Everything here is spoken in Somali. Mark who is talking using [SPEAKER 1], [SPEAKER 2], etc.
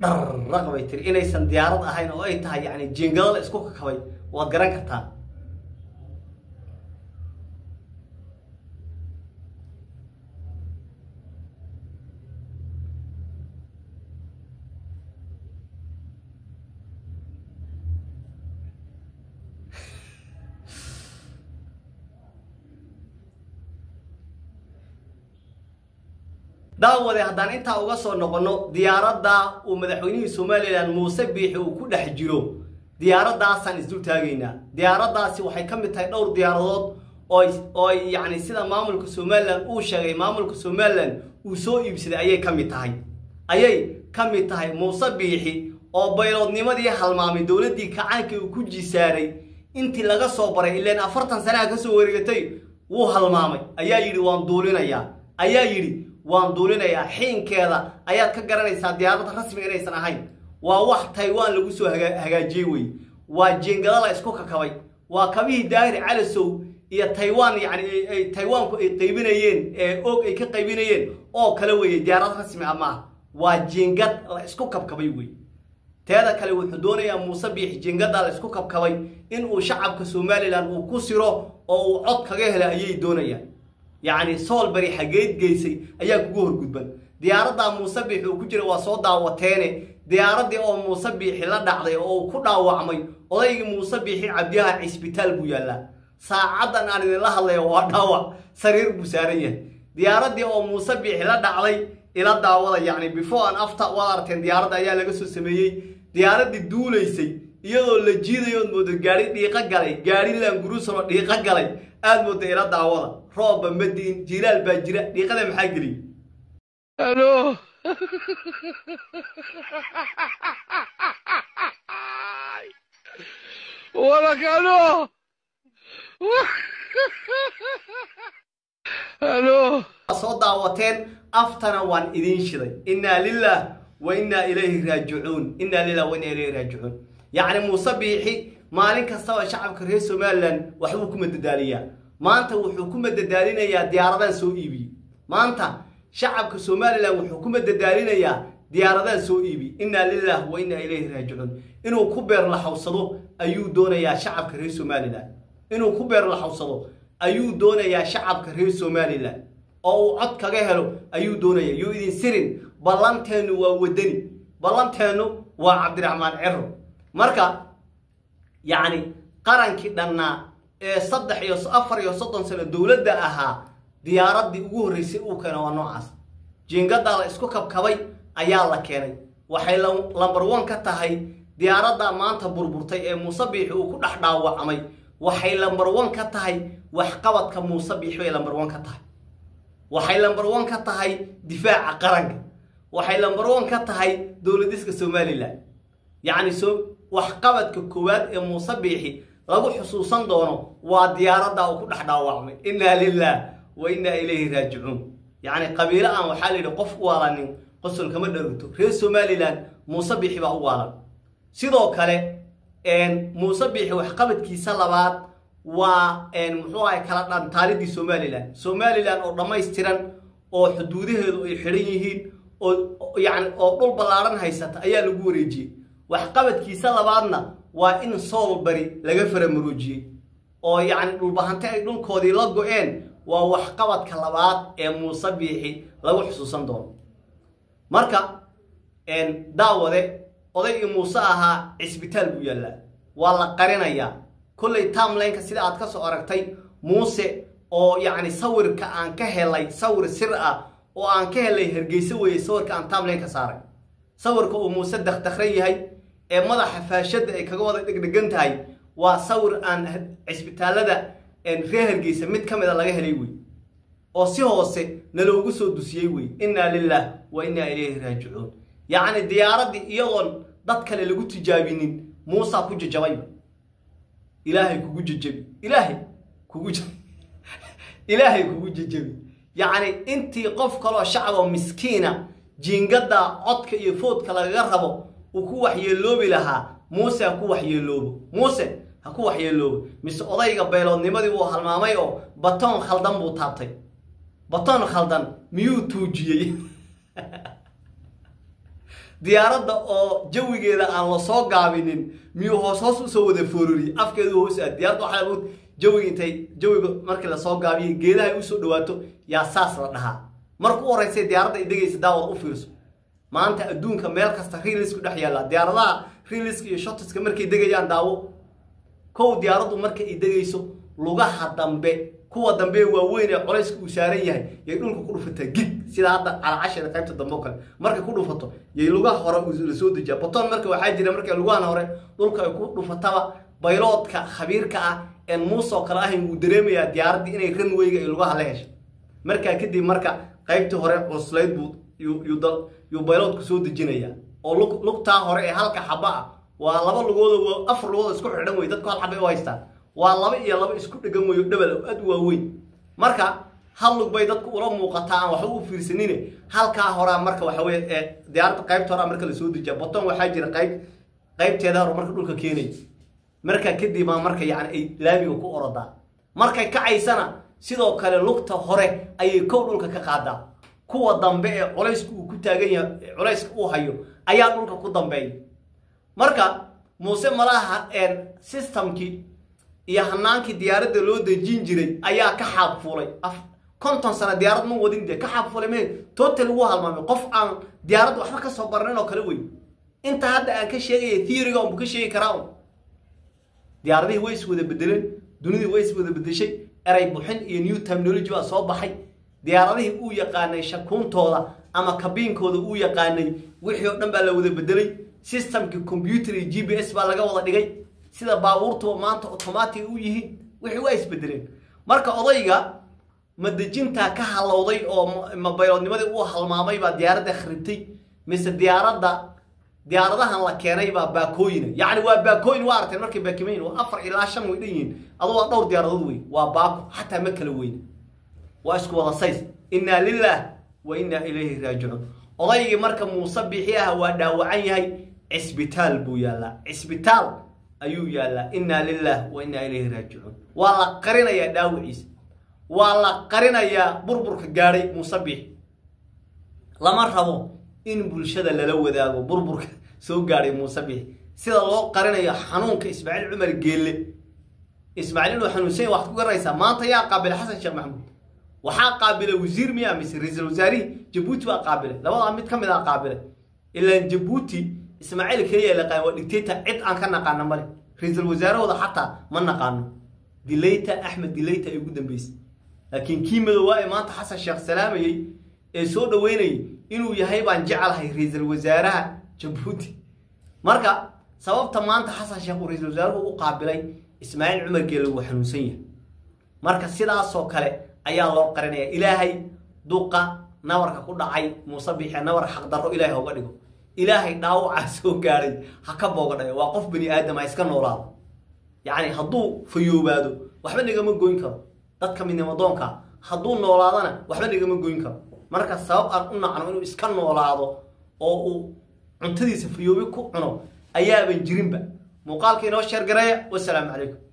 [SPEAKER 1] dharraq bay tiri inaysan diyaarad ahayn oo ay tahay yani jiingado la isku kakabay waad garan kartaa daawade haddaan intaa uga soo noqonno diyaaradda uu madaxweynihii somalilan muuse biixi uu ku dhex jiro diyaaraddaasaan isdul taagaynaa diyaaraddaasi waxay ka mid tahay dhowr diyaaradood oo ay yacni sida maamulka somalilan uu sheegay maamulka somalilan uu soo iibsaday ayay ka mid tahay ayay ka mid tahay muuse biixi oo bayloodnimadii halmaamay dowladdii kacaanka uu ku jisaaray intii laga soo baray ileen afartan sanaha ka soo wareegatay wuu halmaamay ayaa yidhi waan duulinayaa ayaa yidhi waan duulinayaa xiinkeeda ayaad ka garanaysaa diyaaradda rasmiga inaysan ahayn waa wax taiwan lagu soo hagaajiyey wey waa jeengada la isku kakabay waa kabihii daahir calasow iyo taiwan yani taiwanku ay qaybinayeen ee og ay ka qaybinayeen oo kale weeye diyaarad rasmi ah maaha waa jeengad la isku kabkabay wey teeda kale wuxuu doonayaa muuse biixi jeengada la isku kabkabay inuu shacabka somalilan uu ku siro oo uu cod kaga hela ayay doonayaan yacni soolbari xageed geysay ayaa kugu horgudban diyaaraddaa muuse biixi uu ku jira waa soo daawateene diyaaraddii oo muuse biixi la dhacday oo uu ku dhaawacmay odaygii muuse biixi cabdiyaha cisbitaal buu yaallaa saacaddan aan idinla hadlayo waa dhaawac sariir buu saaran yahay diyaaraddii oo muuse biixi la dhacday ila daawada yacni before an after waad aragteen diyaaradda ayaa laga soo sameeyey diyaaraddii duulaysay iyadoo la jiidayood moodo gaari dhiiqo galay gaari laanguruusanoo dhiiqo galay aad mooda ila daawada roobba madiin jilaal baa jira dhiiqada maxaa geliy
[SPEAKER 2] Aló. ولك الو الو
[SPEAKER 1] soo daawateen aftana waan idiin shiday innaa lilah wa innaa ilayhi raajicuun innaa lilah wa innaa ilayhi raajicuun yacni muuse biixi maalin kastaba shacabka reer somalilan waxbuu ku madadaaliyaa maanta wuxuu ku madadaalinayaa diyaaradaan soo iibiyey maanta shacabka somalilan wuxuu ku madadaalinayaa diyaaradaan soo iibi innaa lilah wa innaa ilayhi raajicuun inuu ku beer laxawsado ayuu doonayaa shacabka reer somalilan inuu ku beer laxawsado ayuu doonayaa shacabka reer somalilan oo uu cod kaga helo ayuu doonaya yuu idin sirin ballanteennu waa wadani ballanteennu waa cabdiraxmaan cero marka yacni qarankii dhannaa ee saddex iyo afar iyo soddon sano dowladda ahaa diyaaraddii ugu horreysay uu keena waa noocaas jiingaddaa la isku kabkabay ayaa la keenay waxay lambar one ka tahay diyaaraddaa maanta burburtay ee muuse biixi uu ku dhex dhaawacmay waxay lambar one ka tahay waxqabadka muuse biixi bay lambar one ka tahay waxay lambar one ka tahay difaaca qaranka waxay lambar one ka tahay dowladiska somalilan yacni so waxqabadka koowaad ee muuse biixi lagu xusuusan doono waa diyaaradda uu ku dhex dhaawacmay innaa lilah wa innaa ilayhi raajicuun yacni qabiilo aan waxaa la yidhi qof u waalanin qosol kama dharugto reer somalilan muuse biixi baa u waalan sidoo kale muuse biixi waxqabadkiisa labaad waa muxuu ahay kala dhantaalidii somalilan somalilan oo dhammaystiran oo xuduudaheedu ay xidhan yihiin oo yani oo dhul ballaaran haysata ayaa lagu wareejiyey waxqabadkiisa labaadna waa in soolbari laga faramaroojiyey oo yacni dhulbahante ay dhulkoodii la go-een waa waxqabadka labaad ee muuse biixi lagu xusuusan doono marka daawade odaygii muuse ahaa cisbitaal buu yaallaa waa la qarinayaa kollay timelineka sida aad ka soo aragtay muuse oo yacni sawirka aan ka helay sawir sir ah oo aan ka helay hargeysa weeye sawirka aan timeline ka saaray sawirka uu muuse dakdakran yahay ee madaxa faashadda ay kaga wada dhegdhegan tahay waa sawir aan cisbitaalada reer hargeysa mid ka mid a laga helay wey oo si hoose naloogu soo dusiyey wey innaa lilah wa innaa ilayhi raajicuun yacni diyaaraddii iyagoon dad kale lagu tijaabinin muusaa ku jajabayba ilaahay kugu jajabi ilaahay kugu ilaahay kugu jajabi yacni intii qof kaloo shacaboo miskiina jiingadda codka iyo foodka lagaga rabo uu ku waxyeeloobi lahaa muuse ha ku waxyeeloobo muuse ha ku waxyeeloobo mise odayga beeloodnimadii wuu halmaamay oo batoon khaldan buu taabtay batoon khaldan miyuu tuujiyey diyaaradda oo jawigeeda aan la soo gaabinin miyuu hoos hoos usoo wada foororiyey afkeedu hoos aad diyaaradda waxaa lamood jawiga intay jawiga markii lasoo gaabiyey geedaha ay usoo dhawaato yaa saas la dhahaa marka u horeysay diyaaradda ay degaysa daawad u fiirso maanta adduunka meel kasta riilisku dhex yaalla diyaaradaha riiliska iyo shotiska markay degayaan daawo kow diyaaraddu marka ay degayso lugaha dambe kuwa dambe waaweyn ee colayska uu saaran yahay yay dhulka ku dhufataa gig sida hadda calacasheeda qaybta dambe oo kale markay ku dhufato yay lugaha hore la soo dejiyaa baton marka waxaa jira markay lugahan hore dhulka ay ku dhufataba bayloodka khabiirka ah een muusoo kale ahayn wuu dareemayaa diyaaraddii inay ranweyga ay lugaha la heshay markaa kadib marka qaybtii hore cuslayd buu yuu bayloodku soo dejinayaa oo lugtaa hore ee halka xaba ah waa laba lugood afar lugood isku xidhan wey dadku hal xabay u haystaan waa laba iyo laba isku dhegan weyo dhabal aad u waaweyn marka hal lug bay dadku ula muuqataa aan waxba u fiirsanine halkaa horaa marka waxa weye ee diyaaradda qaybta horaa marka lasoo dejiya baton waxaa jira qayb qaybteeda hore marka dhulka keenay markaa kadib baa marka yani ay laamiga ku orodaa markay kacaysana sidoo kale lugta hore ayay kow dhulka ka qaadaa kuwa dambe ee culayska uu ku taagan yahay culayska uu hayo ayaa dhulka ku dambeeya marka muuse malaha systemkii iyo hanaankii diyaaradda loo dejin jiray ayaa ka xaabfuulay konton sano diyaarad ma wadin de ka xaabfuulay me total ugu halmaamay qof aan diyaaradda waxba ka soo barnin oo kale wey inta hadda aan ka sheegaya theoryga unbu ka sheegi karaa un diyaaradihii way is wada bedeleen dunidii way is wada bedeshay eray buxin iyo new terminology baa soo baxay diyaaradihii uu yaqaanay shakuuntooda ama kabiinkooda uu yaqaanay wixii oo dhan baa la wada bedelay systemkii computer iyo g b s baa laga wada dhigay sida baabuurtuba maanta automatic u yihiin wixii waa isbedeleen marka odayga madejintaa ka halowday oo mabayloodnimadii uu halmaamay baa diyaaradda kharibtay mise diyaaradda diyaaradahan la keenay baa baakooyina yacni waa baakooyin waa aragteen markay baakimayin waa afar ilaa shan way dhan yihiin adu waa dhowr diyaaradood wey waa baako xataa ma kala weyne waa isku wada says innaa lilah wa innaa ilayhi raajicuun odaygii marka muuse bixi ah waa dhaawacan yahay cisbitaal buu yaallaa cisbitaal ayuu yaallaa innaa lilah wa innaa ilayhi raajicuun waa la qarinayaa dhaawiciisa waa la qarinayaa burburka gaadhay muuse bixi lama rabo in bulshada lala wadaago burburka soo gaadhay muuse bixi sida loo qarinayo xanuunka ismaaciil cumar geelle ismaaciil inuu xanuunsan waxaad ku garanaysaa maanta yaa qaabilay xasan sheekh maxamuud waxaa qaabilay wasiir miyaa mise ra-iisul wasaarihii jabuuti baa qaabilay labadaa mid ka mid a qaabilay ilaan jabuuti ismaaciil keliya laqaan waa dictator cid aan ka naqaano male ra-iisul wasaarahooda xataa ma naqaano dilayta axmed dilayta ay ugu dambeysay laakiin kii madoowaa ee maanta xasan sheekh salaamayey ee soo dhaweynayay inuu yahay baan jecelahay ra-iisul wasaaraha jabuuti marka sababta maanta xasan sheekh uu ra-iisul wasaaruhu u qaabilay ismaaciil cumar geele wuu xanuunsan yahay marka sidaasoo kale ayaa loo qarinaya ilaahay duqa nabarka ku dhacay muuse bixe nabar xaqdarro ilaahay hoga dhigo ilaahay dhaawacaa soo gaadhay ha ka booga dhayo waa qof bani aadam ha iska noolaado yacni hadduu fayoobaado waxba nagama goyn karo dadka midnimadoonka hadduu noolaadana waxba nagama goyn karo marka sabab aan u nacno inuu iska noolaado oo uu cuntadiisa fayoobi ku cuno ayaaban jirinba muuqaalka inoo sheergareeya wasalaamu calaykum